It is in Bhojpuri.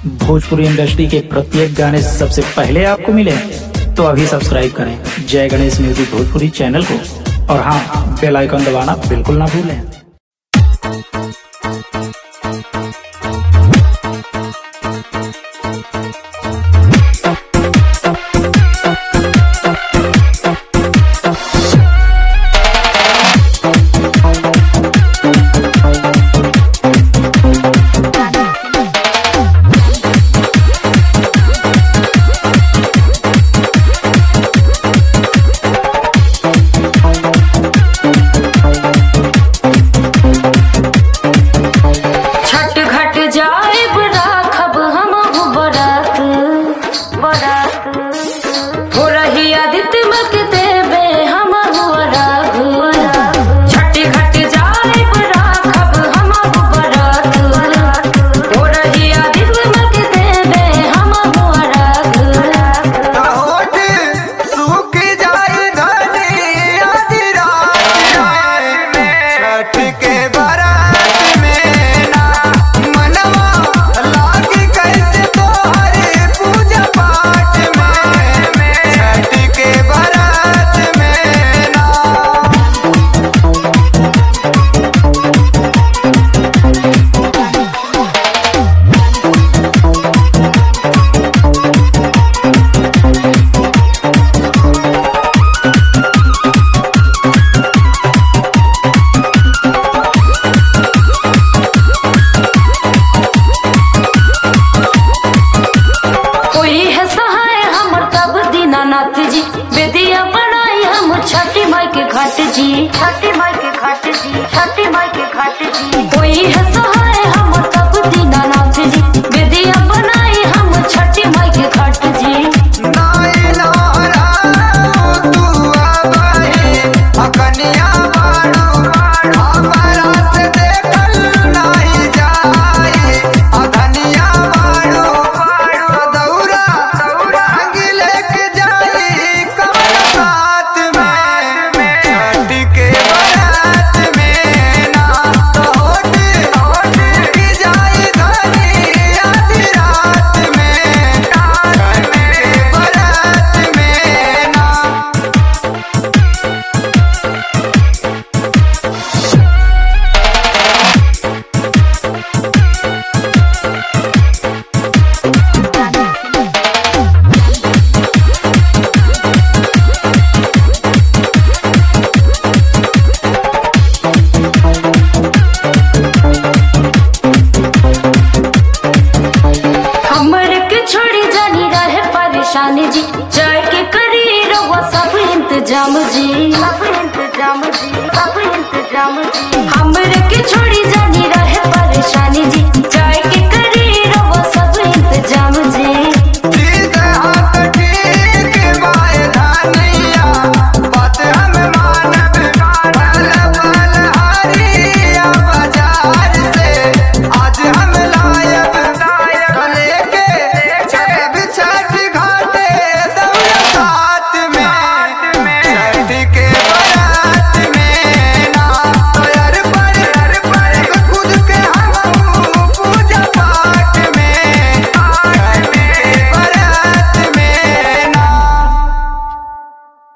भोजपुरी इंडस्ट्री के प्रत्येक गाने सबसे पहले आपको मिले तो अभी सब्सक्राइब करें जय गणेश म्यूजिक भोजपुरी चैनल को और हाँ बेल आइकन दबाना बिल्कुल ना भूलें छठ घट जाए राखब हम बरात बरात हो रही आदित्य मक देवे हम राघ छठ घट जाए राखब हम बरात हो रही आदित्य मक देवे हम राघ होठ सूख जाए धनी आधी रात में छठ के बारात में ना मनवा लागी कैसे तोहरे पूजा पाठ में छठ के बारात में ना कोई है सहाय हमर तब दीनानाथ जी बेदिया बनाई हम छठी माई के घाट जी छठी माई के घाट जी छठी माई के घाट जी कोई है सहाय हमर तब दीनानाथ जी बेदिया बनाई हम छठी माई के घाट जी नाई नारा तू आबाही अकनिया बाड़ू हमारा से देखल नाही जाई अधनिया बाड़ू दौरा भांग लेके जाई कमल साथ में छठ के बारात में ना तो होठ होठ की जाई धनी आधी रात में छठ के बारात में ना हमर के छोड़ी जानी रहे परेशानी जी